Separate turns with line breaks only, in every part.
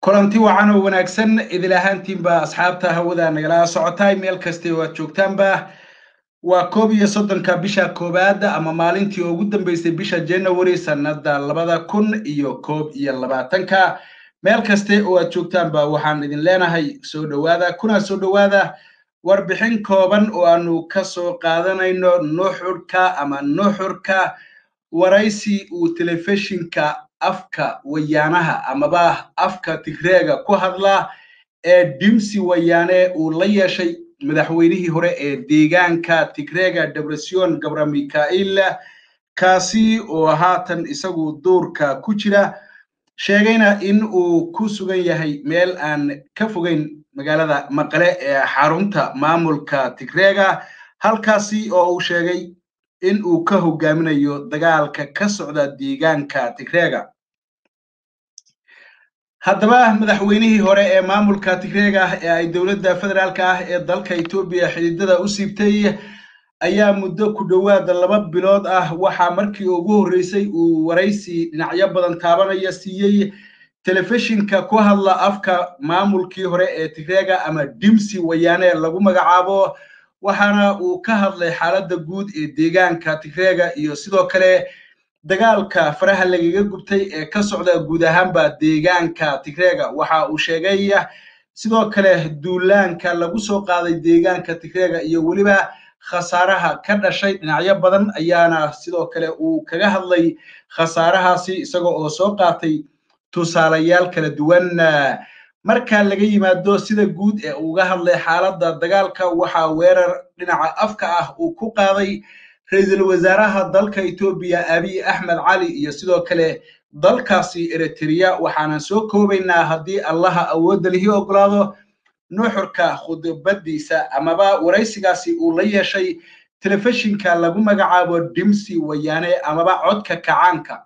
kulanti wacan oo wanaagsan idil ahaantiinba asxaabta hawada nagala socotaay meel kasta oo aad joogtaanba waa koob iyo soddonka bisha koowaad ama maalintii ugu dambeysay bisha january sanada labada kun iyo koob iyo labaatanka meel kaste oo aad joogtaanba waxaan idin leenahay soo dhowaada kuna soo dhowaada warbixin kooban oo aanu ka soo qaadanayno nuxurka ama nuxurka waraysi uu telefishinka afka wayaanaha amaba afka tigreega ku hadla ee dimsi wayaane uu la yeeshay madaxweynihii hore ee deegaanka tigreega debresion gabra mikhail kaasi oo haatan isagu duurka ku jira sheegayna in uu ku sugan yahay meel aan ka fogeyn magaalada maqale ee xarunta maamulka tigreega halkaasi oo uu sheegay in uu ka hogaaminayo dagaalka ka socda deegaanka tigreega haddaba madaxweynihii hore ee maamulka tigreega ee ay dowladda federaalka ah ee dalka etoobiya xididada u siibtay ayaa muddo ku dhowaada laba bilood ah waxaa markii ugu horreysay uu waraysi dhinacyo badan taabanaya siiyey telefishinka ku hadla afka maamulkii hore ee tigreega ama dimsi wayaane lagu magacaabo waxaana uu ka hadlay xaaladda guud ee deegaanka tigreega iyo sidoo kale dagaalka faraha lagaga gubtay ee ka socda guud ahaanba deegaanka tigreega waxa uu sheegay sidoo kale duulaanka lagu soo qaaday deegaanka tigreega iyo weliba khasaaraha ka dhashay dhinacyo badan ayaana sidoo kale uu kaga hadlay khasaarahaasi isagoo oo soo qaatay tusaalayaal kala duwan marka laga yimaado sida guud ee uga hadlay xaaladda dagaalka waxaa weerar dhinaca afka ah uu ku qaaday ra-iisul wasaaraha dalka etoobiya abiy axmed cali iyo sidoo kale dalkaasi eritrea waxaanan soo koobaynaa haddii allaha awoodda lihi ogolaado nuxurka khudbadiisa amaba waraysigaasi uu la yeeshay telefishinka lagu magacaabo dimsi wayaane amaba codka kacaanka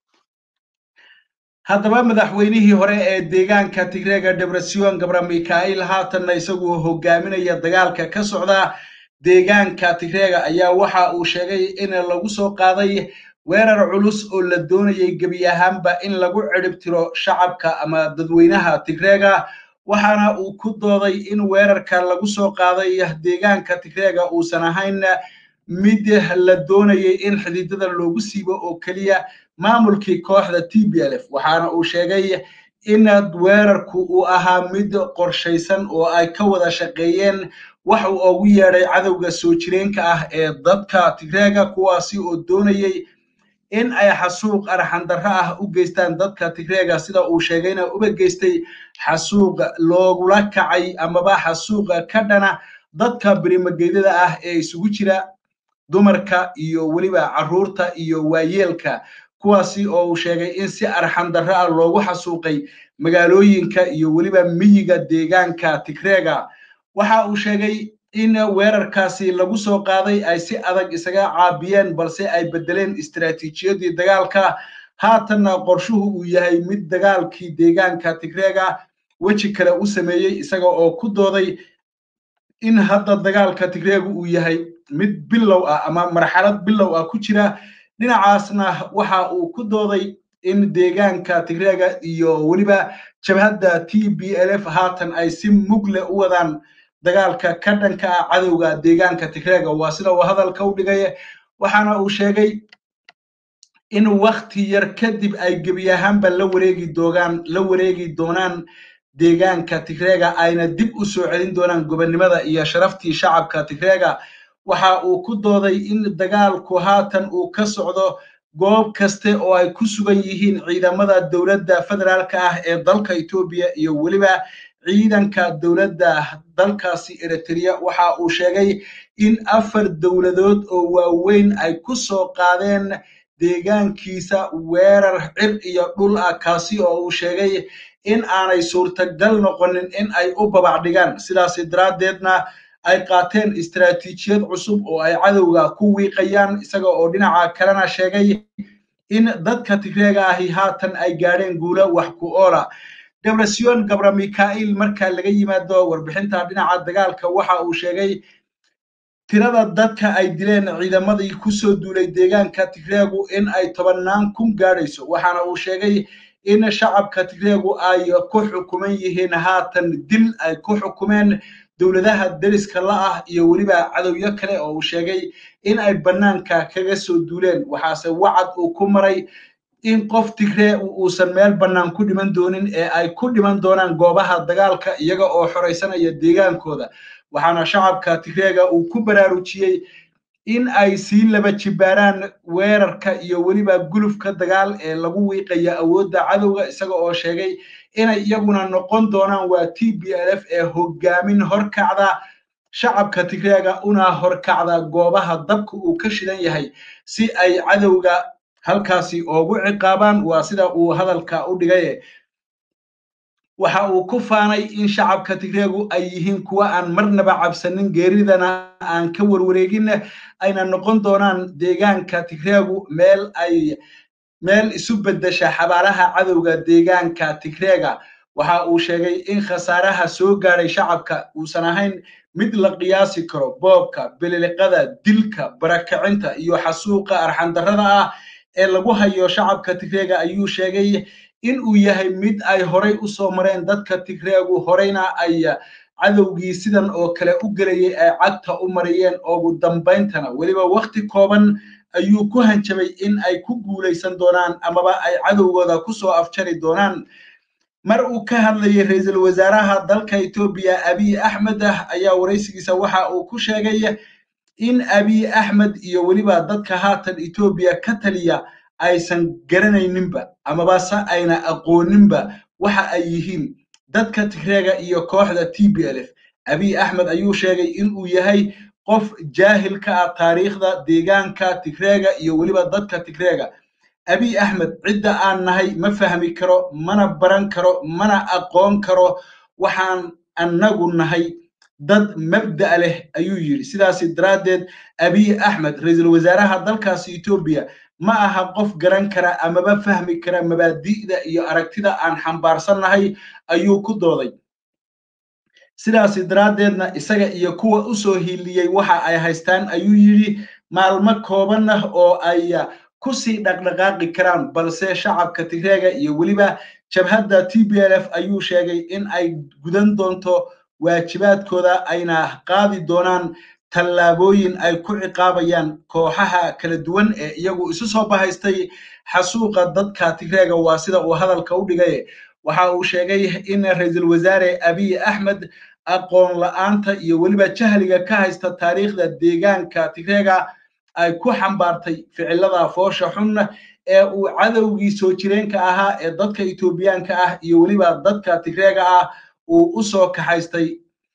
haddaba madaxweynihii hore ee deegaanka tigreega debresion gabra mikhail haatanna isagu hogaaminaya dagaalka ka socda deegaanka tigreega ayaa waxa uu sheegay in lagu soo qaaday weerar culus oo la doonayay gebi ahaanba in lagu ciribtiro shacabka ama dadweynaha tigreega waxaana uu ku dooday in weerarka lagu soo qaaday deegaanka tigreega uusan ahayn mid la doonayay in xididada loogu siibo oo keliya maamulkii kooxda t b l f waxaana uu sheegay in weerarku uu ahaa mid qorshaysan oo ay ka wada shaqeeyeen wax uu ugu yeedhay cadowga soo jireenka ah ee dadka tigreega kuwaasi oo doonayay in ay xasuuq arxandarro ah u geystaan dadka tigreega sida uu sheegayna uba geystay xasuuq loogula kacay amaba xasuuqa ka dhana dadka berimageydada ah ee isugu jira dumarka iyo weliba carruurta iyo waayeelka kuwaasi oo uu sheegay in si arxandarro ah loogu xasuuqay magaalooyinka iyo weliba miyiga deegaanka tigreega waxa uu sheegay in weerarkaasi lagu soo qaaday ay si adag isaga caabiyeen balse ay beddeleen istaraatiijiyadii dagaalka haatanna qorshuhu uu yahay mid dagaalkii deegaanka tigreega weji kale u sameeyey isaga oo ku dooday in hadda dagaalka tigreegu uu yahay mid bilow ah ama marxalad bilow ah ku jira dhinacaasna waxa uu ku dooday in deegaanka tigreega iyo weliba jabhadda t b l f haatan ay si mugle u wadaan dagaalka ka dhanka ah cadowga deegaanka tigreega waa sida uu hadalka u dhigay waxaana uu sheegay in wakti yar kadib ay gebi ahaanba la wareegi doogaan la wareegi doonaan deegaanka tigreega ayna dib u soo celin doonaan gobonnimada iyo sharaftii shacabka tigreega waxa uu ku dooday in dagaalku haatan uu ka socdo goob kaste oo ay ku sugan yihiin ciidamada dowladda federaalka ah ee dalka etoobiya iyo weliba ciidanka dowladda dalkaasi eritrea waxa uu sheegay in afar dowladood oo waaweyn ay ku soo qaadeen deegaankiisa weerar cir iyo dhul ah kaasi oo uu sheegay in aanay suurtagal noqonin in ay u babac dhigaan sidaasi daraaddeedna ay qaateen istaraatiijiyad cusub oo ay cadowga ku wiiqayaan isaga oo dhinaca kalena sheegay in dadka tigreega ahi haatan ay gaadheen guulo wax ku oola debresion gabra mikhail marka laga yimaado warbixinta dhinaca dagaalka waxa uu sheegay tirada dadka ay dileen ciidamadii ku soo duulay deegaanka tigreegu in ay tobannaan kun gaadhayso waxaana uu sheegay in shacabka tigreegu ay ku xukuman yihiin haatan dil ay ku xukumeen dowladaha deriska la ah iyo weliba cadowyo kale oo uu sheegay in ay bannaanka kaga soo duuleen waxaase wacad uu ku maray in qof tigree uusan meel bannaan ku dhiman doonin ee ay ku dhiman doonaan goobaha dagaalka iyaga oo xoraysanaya deegaankooda waxaana shacabka tigreega uu ku baraarujiyey in ay sii laba jibaaraan weerarka iyo weliba gulufka dagaal ee lagu wiiqaya awoodda cadowga isaga oo sheegay inay iyaguna noqon doonaan waa t b l f ee hoggaamin horkacda shacabka tigreega una horkacda goobaha dabka uu ka shidan yahay si ay cadowga halkaasi oogu ciqaabaan waa sida uu hadalka u dhigaye waxa uu ku faanay in shacabka tigreegu ay yihiin kuwa aan marnaba cabsanin geeridana aan ka warwareegin ayna noqon doonaan deegaanka tigreegu meel ay meel isu beddesha xabaalaha cadowga deegaanka tigreega waxa uu sheegay in khasaaraha soo gaadhay shacabka uusan ahayn mid la qiyaasi karo boobka bililiqada dilka barakacinta iyo xasuuqa arxandarrada ah ee lagu hayo shacabka tigreega ayuu sheegay in uu yahay mid ay horay u soo mareen dadka tigreegu horeyna ay cadowgii sidan oo kale u gelayay ay cagta u mariyeen ugu dambayntana weliba wakhti kooban ayuu ku hanjabay in ay ku guulaysan doonaan amaba ay cadowgooda ku soo afjari doonaan mar uu ka hadlayay ra-iisul wasaaraha dalka etoobiya abiy axmed ah ayaa waraysigiisa waxa uu ku sheegay in abiy axmed iyo weliba dadka haatan etoobiya ka taliya aysan garanayninba amaba se ayna aqooninba waxa ay yihiin dadka tigreega iyo kooxda t b l f abiy axmed ayuu sheegay in uu yahay qof jaahil ka ah taariikhda deegaanka tigreega iyo weliba dadka tigreega abiy axmed cidda aan nahay ma fahmi karo mana baran karo mana aqoon karo waxaan annagu nahay dad mabda' leh ayuu yidhi sidaasi daraaddeed abiy axmed ra-iisul wasaaraha dalkaasi etoobiya ma aha qof garan kara amaba fahmi kara mabaadi'da iyo aragtida aan xambaarsannahay ayuu ku dooday sidaasi daraaddeedna isaga iyo kuwa u soo hiiliyey waxa ay haystaan ayuu yidhi maalmo kooban ah oo ay ku sii dhaqdhaqaaqi karaan balse shacabka tigreega iyo weliba jabhadda t b l f ayuu sheegay in ay gudan doonto waajibaadkooda ayna qaadi doonaan tallaabooyin ay ku ciqaabayaan kooxaha kala duwan ee iyagu isu soo bahaystay xasuuqa dadka tigreega waa sida uu hadalka u dhigay waxa uu sheegay in ra-iisul wasaare abiy axmed aqoon la'aanta iyo weliba jahliga ka haysta taariikhda deegaanka tigreega ay ku xambaartay ficilada foosha xun ee uu cadowgii soo jireenka ahaa ee dadka etoobiyaanka ah iyo weliba dadka tigreega ah uu u soo kaxaystay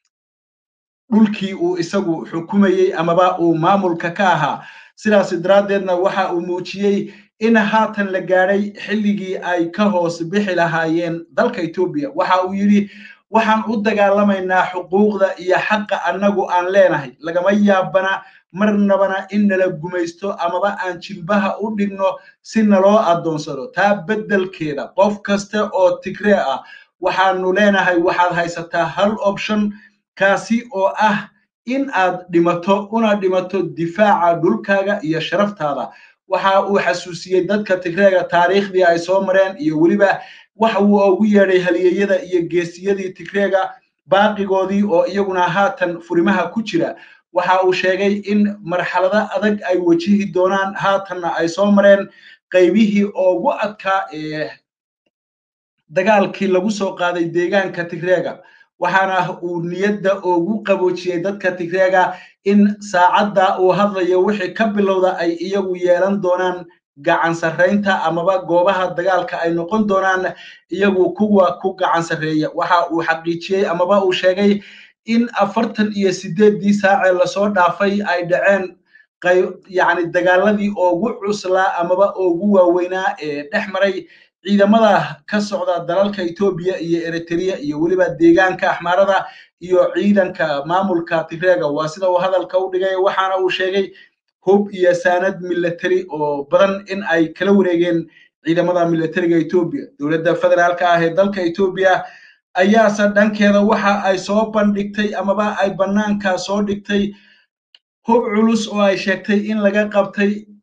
dhulkii uu isagu xukumayey amaba uu maamulka ka ahaa sidaas daraaddeedna waxa uu muujiyey in haatan la gaadhay xilligii ay ka hoos bixi lahaayeen dalka etoobiya waxa uu yidhi waxaan u dagaalamaynaa xuquuqda iyo xaqa annagu aan leenahay lagama yaabana marnabana in nala gumaysto amaba aan jilbaha u dhigno si naloo addoonsado taa beddelkeeda qof kasta oo tigree ah waxaanu leenahay waxaad haysataa hal option kaasi oo ah in aad dhimato una dhimato difaaca dhulkaaga iyo sharaftaada waxa uu xasuusiyey dadka tigreega taariikhdii ay soo mareen iyo weliba waxa uu ugu yeedhay haliyeyada iyo geesiyadii tigreega baaqigoodii oo iyaguna haatan furimaha ku jira waxa uu sheegay in marxalado adag ay wajihi doonaan haatanna ay soo mareen qaybihii ugu adkaa ee dagaalkii lagu soo qaaday deegaanka tigreega waxaana uu niyadda ugu qaboojiyey dadka tigreega in saacadda uu hadlayo wixii ka bilowda ay iyagu yeelan doonaan gacan sarraynta amaba goobaha dagaalka ay noqon doonaan iyagu kuwa ku gacan sarreeya waxa uu xaqiijiyey amaba uu sheegay in afartan iyo sideeddii saacee lasoo dhaafay ay dhaceen yacni dagaaladii ugu cuslaa amaba ugu waaweynaa ee dhex maray ciidamada ka socda dalalka etoobiya iyo eritrea iyo weliba deegaanka axmaarada iyo ciidanka maamulka tigreega waa sida uu hadalka u dhigay waxaana uu sheegay hub iyo saanad military oo badan in ay kala wareegeen ciidamada militariga etoobiya dowladda federaalka ah ee dalka etoobiya ayaase dhankeeda waxa ay soo bandhigtay amaba ay bannaanka soo dhigtay hub culus oo ay sheegtay in laga qabtay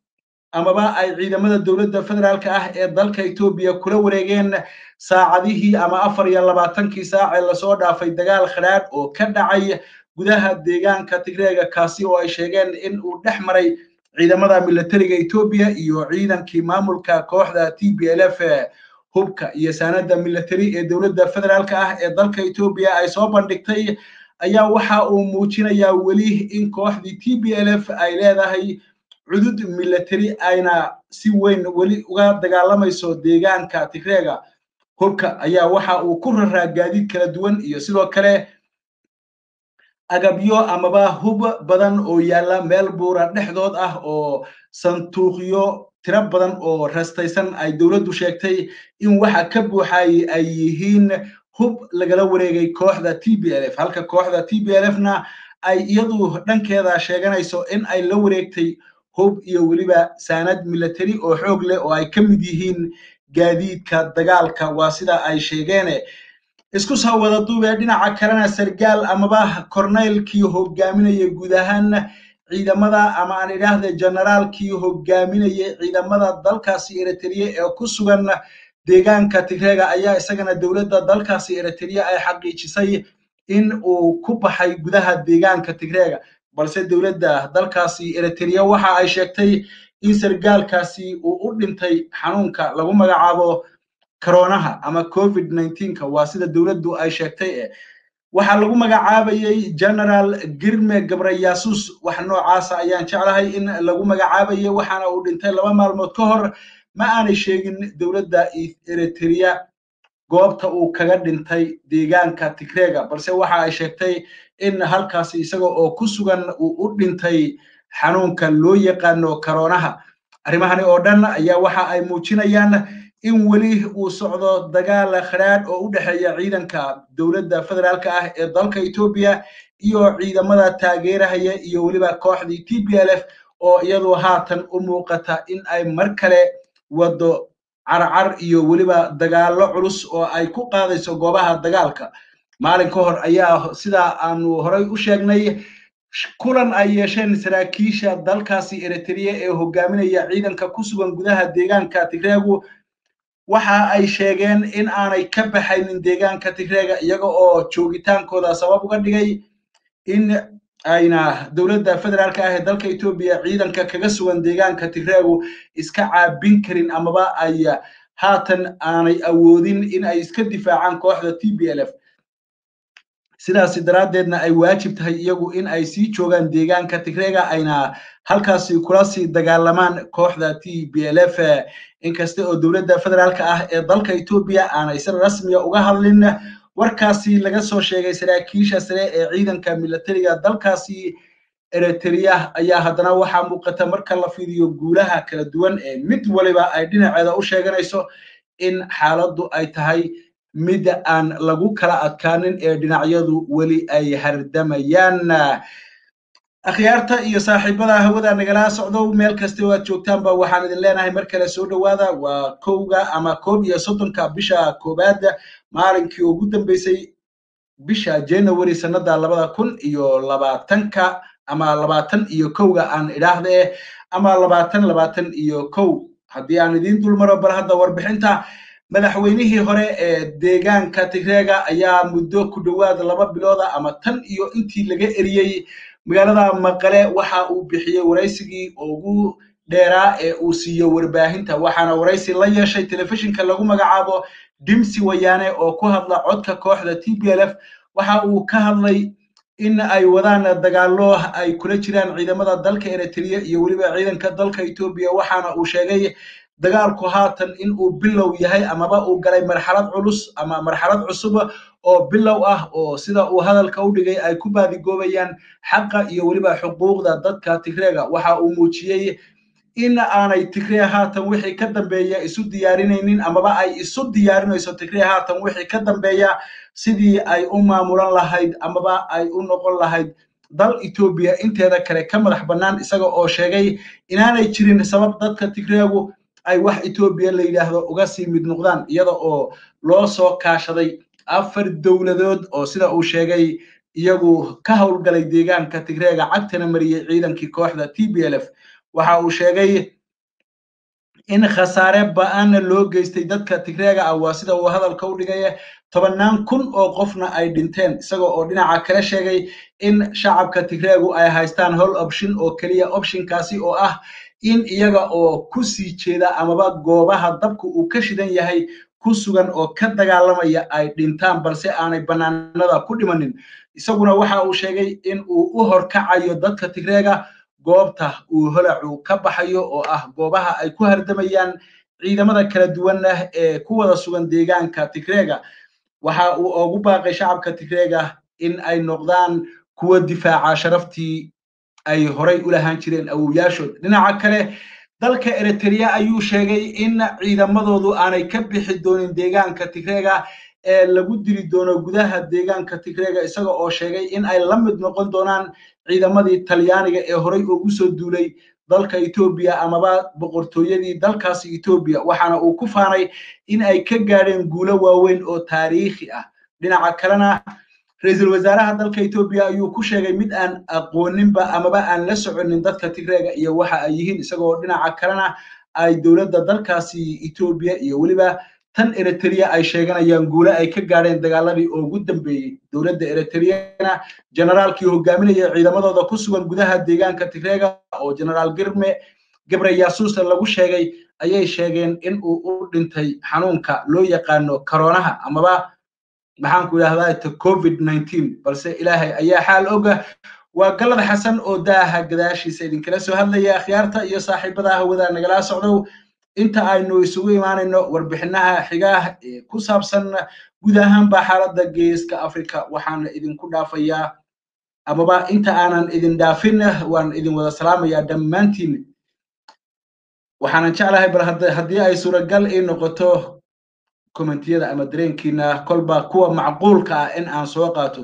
amaba ay ciidamada dowladda federaalka ah ee dalka etoobiya kula wareegeen saacadihii ama afar iyo labaatankii saac ee lasoo dhaafay dagaal khadhaadh oo ka dhacay gudaha deegaanka tigreega kaasi oo ay sheegeen in uu dhex maray ciidamada militariga etoobiya iyo ciidankii maamulka kooxda t b l f hubka iyo saanada militari ee dowladda federaalka ah ee dalka etoobiya ay soo bandhigtay ayaa waxa uu muujinayaa weli in kooxdii t b l f ay leedahay cudud militari ayna si weyn weli uga dagaalamayso deegaanka tigreega hubka ayaa waxa uu ku raraa gaadiid kala duwan iyo sidoo kale agabyo amaba hub badan oo yaalla meel buura dhexdood ah oo sanduuqyo tiro badan oo rastaysan ay dowladdu sheegtay in waxa ka buuxay ay yihiin hub lagala wareegay kooxda t b l f halka kooxda t b l f na ay iyadu dhankeeda sheeganayso in ay la wareegtay hub iyo weliba saanad militari oo xoog leh oo ay ka mid yihiin gaadiidka dagaalka waa sida ay sheegeene isku soo wada duubee dhinaca kalena sargaal amaba korneylkii hogaaminaya guud ahaan ciidamada ama aan idhaahda generaalkii hogaaminayay ciidamada dalkaasi eritrea ee ku sugan deegaanka tigreega ayaa isagana dowladda dalkaasi eritrea ay xaqiijisay in uu ku baxay gudaha deegaanka tigreega balse dowladda dalkaasi eritrea waxa ay sheegtay in sargaalkaasi uu u dhintay xanuunka lagu magacaabo koronaha ama covid nka waa sida dowladdu ay sheegtay waxaa lagu magacaabayey generaal girme gabrayaasus wax noocaasa ayaan jeclahay in lagu magacaabayay waxaana uu dhintay laba maalmood ka hor ma aanay sheegin dowladda eritrea goobta uu kaga dhintay deegaanka tigreega balse waxa ay sheegtay in halkaasi isaga oo ku sugan uu u dhintay xanuunka loo yaqaano koronaha arrimahani oo dhan ayaa waxa ay muujinayaan in weli uu socdo dagaal khadhaadh oo u dhexeeya ciidanka dowladda federaalka ah ee dalka etoobiya iyo ciidamada taageerahaya iyo weliba kooxdii t b l f oo iyadu haatan u muuqata in ay mar kale waddo carcar iyo weliba dagaallo culus oo ay ku qaadayso goobaha dagaalka maalin ka hor ayaa sidaa aanu horay u sheegnay kulan ay yeesheen saraakiisha dalkaasi eritrea ee hogaaminaya ciidanka ku sugan gudaha deegaanka tigreegu waxa ay sheegeen in aanay ka baxaynin deegaanka tigreega iyaga oo joogitaankooda sabab uga dhigay in ayna dowladda federaalka ah ee dalka etoobiya ciidanka kaga sugan deegaanka tigreegu iska caabin karin amaba ay haatan aanay awoodin in ay iska difaacaan kooxda t b l f sidaasi daraaddeedna ay waajib tahay iyagu in ay sii joogaan deegaanka tigreega ayna halkaasi kula sii dagaalamaan kooxda t b l f inkasta oo dowladda federaalka ah ee dalka etoobiya aanay si rasmiya uga hadlin warkaasi laga soo sheegay saraakiisha sare ee ciidanka militariga dalkaasi eritrea ayaa haddana waxaa muuqata marka la fiiriyo guulaha kala duwan ee mid waliba ay dhinaceeda u sheeganayso in xaaladdu ay tahay mid aan lagu kala adkaanin ee dhinacyadu weli ay hardamayaan akhyaarta iyo saaxiibada hawada nagala socdo meel kasta oo aad joogtaanba waxaan idin leenahay mar kale soo dhowaada waa kowga ama koob iyo soddonka bisha koowaad maalinkii ugu dambeysay bisha january sannada labada kun iyo labaatanka ama labaatan iyo kowga aan idhaahde ama labaatan labaatan iyo kow haddii aan idiin dulmaro bal hadda warbixinta madaxweynihii hore ee deegaanka tigreega ayaa muddo ku dhowaad laba bilooda ama tan iyo intii laga eriyey magaalada maqale waxa uu bixiyey waraysigii ugu dheeraa ee uu siiyo warbaahinta waxaana waraysi la yeeshay telefishinka lagu magacaabo dimsi wayaane oo ku hadla codka kooxda t b l f waxa uu ka hadlay in ay wadaan dagaallo ay kula jiraan ciidamada dalka eritrea iyo weliba ciidanka dalka etoobiya waxaana uu sheegay dagaalku haatan in uu bilow yahay amaba uu galay marxalad culus ama marxalad cusub oo bilow ah oo sida uu hadalka u dhigay ay ku baadigoobayaan xaqa iyo weliba xuquuqda dadka tigreega waxa uu muujiyey in aanay tigree haatan wixii ka dambeeya isu diyaarinaynin amaba ay isu diyaarinayso tigree haatan wixii ka dambeeya sidii ay u maamulan lahayd amaba ay u noqon lahayd dal etoobiya inteeda kale ka madax bannaan isaga oo sheegay inaanay jirin sabab dadka tigreegu ay wax etoobiya la yidhaahdo uga sii mid noqdaan iyada oo loo soo kaashaday afar dowladood oo sida uu sheegay iyagu ka howlgalay deegaanka tigreega cagtana mariyey ciidankii kooxda t b l f waxa uu sheegay in khasaare ba-aanna loo geystay dadka tigreega ah waa sida uu hadalka u dhigaya tobannaan kun oo qofna ay dhinteen isagoo oo dhinaca kale sheegay in shacabka tigreegu ay haystaan hol option oo keliya optionkaasi oo ah in iyaga oo ku sii jeeda amaba goobaha dabka uu ka shidan yahay ku sugan oo ka dagaalamaya ay dhintaan balse aanay bannaanada ku dhimanin isaguna waxa uu sheegay in uu u horkacayo dadka tigreega goobta uu holacu ka baxayo oo ah goobaha ay ku hardamayaan ciidamada kala duwanna ee ku wada sugan deegaanka tigreega waxa uu ugu baaqay shacabka tigreega in ay noqdaan kuwa difaaca sharaftii ay horay u lahaan jireen awowyaashood dhinaca kale dalka eritrea ayuu sheegay in ciidamadoodu aanay ka bixi doonin deegaanka tigreega ee lagu dili doono gudaha deegaanka tigreega isaga oo sheegay in ay la mid noqon doonaan ciidamadii talyaaniga ee horay ugu soo duulay dalka etoobiya amaba boqortooyadii dalkaasi etoobiya waxaana uu ku faanay in ay ka gaadheen guulo waaweyn oo taariikhi ah dhinaca kalena ra-iisul wasaaraha dalka etoobiya ayuu ku sheegay mid aan aqooninba amaba aan la soconin dadka tigreega iyo waxa ay yihiin isagoo dhinaca kalena ay dowladda dalkaasi etoobiya iyo weliba tan eritrea ay sheeganayaan guule ay ka gaadheen dagaaladii ugu dambeeyey dowladda eritreana generaalkii hogaaminaya ciidamadooda ku sugan gudaha deegaanka tigreega oo generaal girme gebre yasuusa lagu sheegay ayay sheegeen in uu u dhintay xanuunka loo yaqaano karonaha amaba maxaanku idhahdaa covid nineteen balse ilaahay ayaa xaal oga waa galad xasan oo daaha gadaashiisa idinkala soo hadlaya akhyaarta iyo saaxiibada hawada nagala socdow inta aynu isugu imaanayno warbixinaha xigaah ee ku saabsan guud ahaanba xaaladda geeska africa waxaana idinku dhaafayaa amaba inta aanan idin dhaafin waan idin wada salaamayaa dhammaantiin waxaanan jeclahay bal haddii ay suuragal ii noqoto kommentiyada ama dareenkiina kolba kuwa macquulka ah in aan soo qaato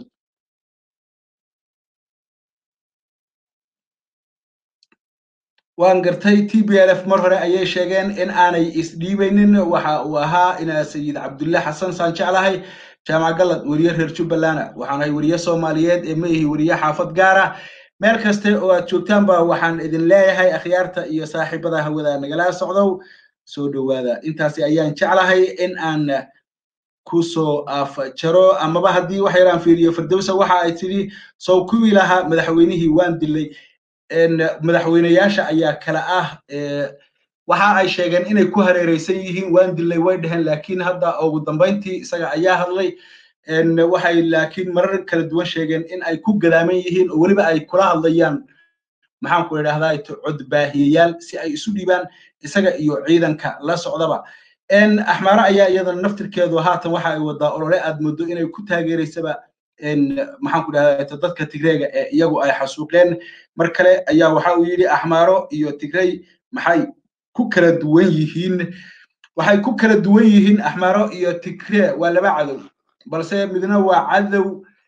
waan gartay t b l f mar hore ayay sheegeen in aanay isdhiibaynin waxa uu ahaa ina sayid cabdulle xasan saan jeclahay jaamac galad weriye reer jubbalana waxaanahay weriye soomaaliyeed ee ma ihi weriye xaafad gaara meel kaste oo aad joogtaanba waxaan idin leeyahay akhyaarta iyo saaxiibada hawada nagala socdow soo dhowaada intaasi ayaan jeclahay in aan ku soo afjaro amaba haddii wax yaraan fiiriyo firdowsa waxa ay tidhi sow kuwii lahaa madaxweynihii waan dilay madaxweyneyaasha ayaa kala ah waxa ay sheegeen inay ku hareereysan yihiin waan dilay way dheheen laakiin hadda ugu dambayntii isaga ayaa hadlay waxay laakiin marar kala duwan sheegeen in ay ku gadaaman yihiin oo weliba ay kula hadlayaan maxaanku idhahdaa codbaahiyayaal si ay isu dhiibaan isaga iyo ciidanka la socdaba axmaaro ayaa iyadana naftirkeedu haatan waxa ay wadaa olole aad muddo inay ku taageeraysaba maxaanku idhahdaa dadka tigreega ee iyagu ay xasuuqeen mar kale ayaa waxa uu yidhi axmaaro iyo tigrey maxay ku kala duwan yihiin waxay ku kala duwan yihiin axmaaro iyo tigree waa laba cadow balse midna waa cadow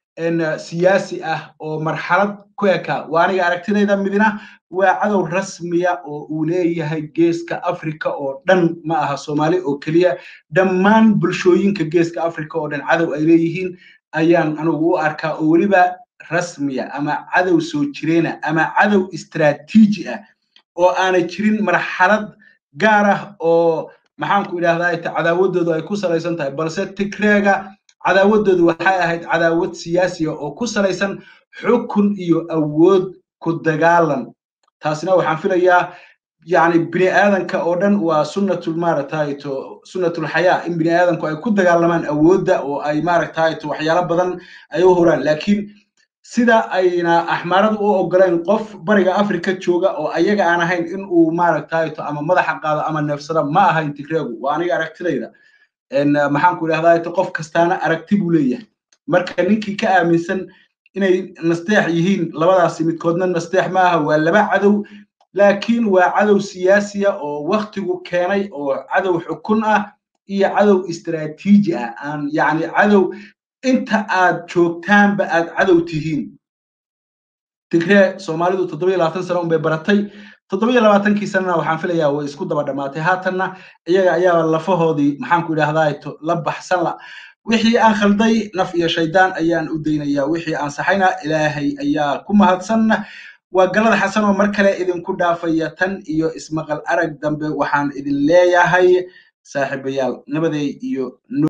siyaasi ah oo marxalad ku eka waa aniga aragtidayda midna waa cadow rasmiya oo uu leeyahay geeska africa oo dhan ma aha soomaali oo keliya dhammaan bulshooyinka geeska africa oo dhan cadow ay leeyihiin ayaan anigu u arkaa oo weliba rasmiya ama cadow soo jireena ama cadow istraatiiji ah oo aanay jirin marxalad gaar ah oo maxaanku idhahdaa cadaawadoodu ay ku salaysan tahay balse tigreega cadaawadoodu waxay ahayd cadaawad siyaasiya oo ku salaysan xukun iyo awood ku dagaalan taasina waxaan filayaa yani bini aadanka oo dhan waa sunnatul maaragtayto sunnatul xayaa in bini aadanku ay ku dagaalamaan awoodda oo ay maaragtayto waxyaalo badan ay u horaan laakiin sida ayna axmaaradu u ogoleen qof bariga africa jooga oo ayaga aan ahayn in uu maaragtayto ama madaxa qaado ama neefsada ma ahayn tigreegu waa aniga aragtidayda maxaanku idhahdaa qof kastaana aragti buu leeyahay marka ninkii ka aaminsan inay nasteex yihiin labadaasi midkoodna nasteex ma aha waa laba cadow laakiin waa cadow siyaasiya oo waktigu keenay oo cadow xukun ah iyo cadow istraatiiji ah aan yacni cadow inta aad joogtaanba aad cadow tihiin tigree soomaalidu toddoba iyo labaatan sano unbay baratay toddoba iyo labaatankii sanana waxaan filayaa way isku daba dhammaatay haatanna iyaga ayaa lafahoodii maxaanku idhahdaa la baxsan la wixii aan khalday naf iyo shaydaan ayaan u daynayaa wixii aan saxayna ilaahay ayaa ku mahadsan waa galada xasan oo mar kale idinku dhaafaya tan iyo ismaqal arag dambe waxaan idin leeyahay saaxiibayaal nabaday iyo